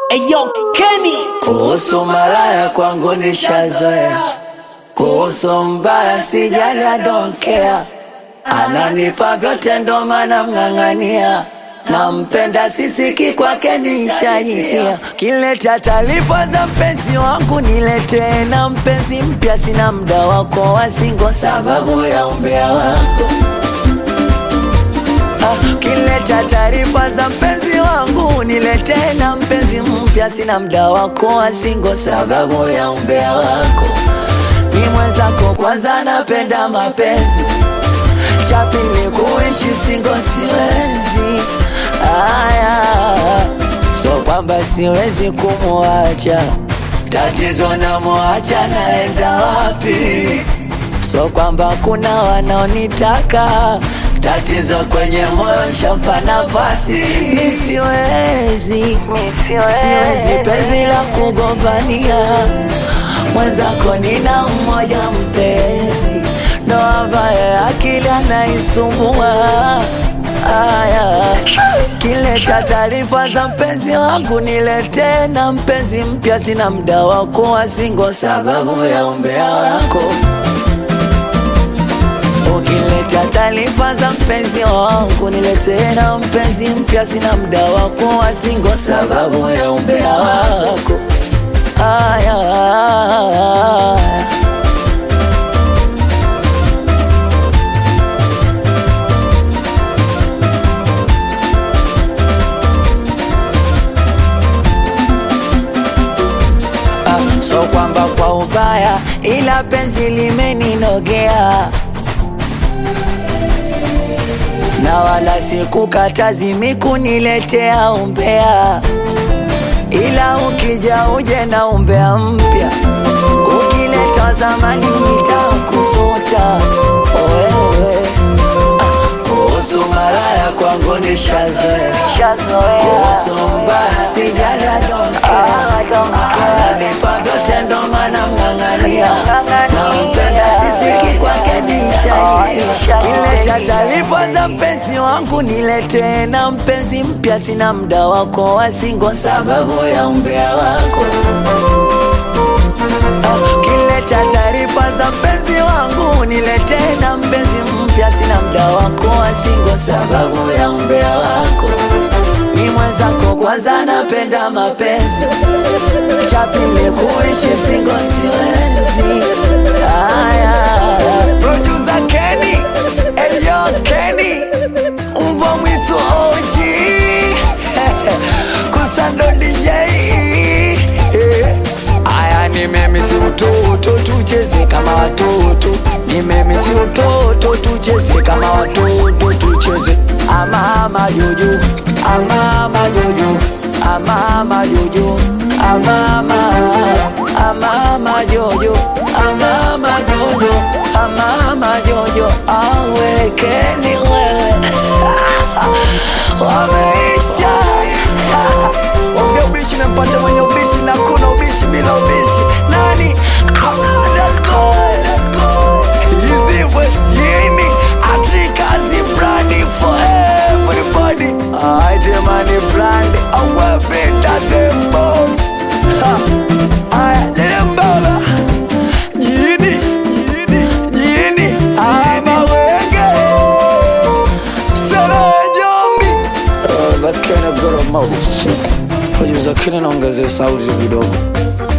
Eyo Kenny Kuhusu malaya kwangu nishazoea, kuhusu mbaya sijali, I don't care. Ananipa vyote ndo maana mng'ang'ania, nampenda sisiki kwake nishajifia. Kileta taarifa za mpenzi wangu niletee, na mpenzi mpya sina mda wako wasingo, sababu ya umbea wako Ah, Kileta taarifa za mpenzi wangu niletee, na mpenzi mpya sina mda wako wasingo, sababu ya umbea wako. Ni mwenzako kwanza, napenda mapenzi, cha pili kuishi singo siwezi. Aya, so kwamba siwezi kumwacha, tatizo namwacha, naenda wapi? So kwamba kuna wanaonitaka tatizo kwenye moyo shampa nafasi, mi siwezi, siwezi penzi la kugombania mwenzako, nina mmoja mpenzi, ndo ambaye akili anaisumbua. Aya, kileta taarifa za mpenzi wangu niletee, na mpenzi mpya sina mda wa kuwa singo, sababu ya umbea wako. Ukileta taarifa za mpenzi wangu niletee, na mpenzi mpya sina mda wa kuwa singo, sababu ya umbea wako. Aya, Ah, so kwamba kwa ubaya, ila penzi limeninogea na wala sikukatazi mikuniletea umbea, ila ukija uje na umbea mpya, ukileta zamani nitakusuta wewe. Ah, Kuhusu malaya kwangu nishazoea, kuhusu mbaya sijali, I don't care. Ananipa vyote ndo maana mng'ang'ania, nampenda sisiki kwake nishaia. Kileta taarifa za mpenzi wangu niletee, na mpenzi mpya sina mda wako wasingo, sababu ya umbea wako. Kileta taarifa za mpenzi wangu niletee, na mpenzi mpya sina mda wako wasingo, sababu ya umbea wako. Ni mwenzako kwanza, napenda mapenzi, cha pili kuishi singo siwezi. Aya, producer Kenny, Elio Kenny, mbwa mwitu OG, Kusando DJ eh. Aya, nimemisi utoto, tucheze kama watoto. Nimemisi utoto, tucheze kama watoto, tucheze amama jojo, amama jojo, amama jojo, amama, amama jojo, amama jojo, amama jojo, awekeni wewe wameisha Wambia ubishi mempata mwenye ubishi na kuna ubishi bila ubishi nani Atrikazi brandi for everybody Aite mani brandi awe better than boss Ha. Aya, jene mbaba Jini, jini, jini Ama wenge Sana jombi Uh, Lakini goro mau Producer Kenny naongezea sauti kidogo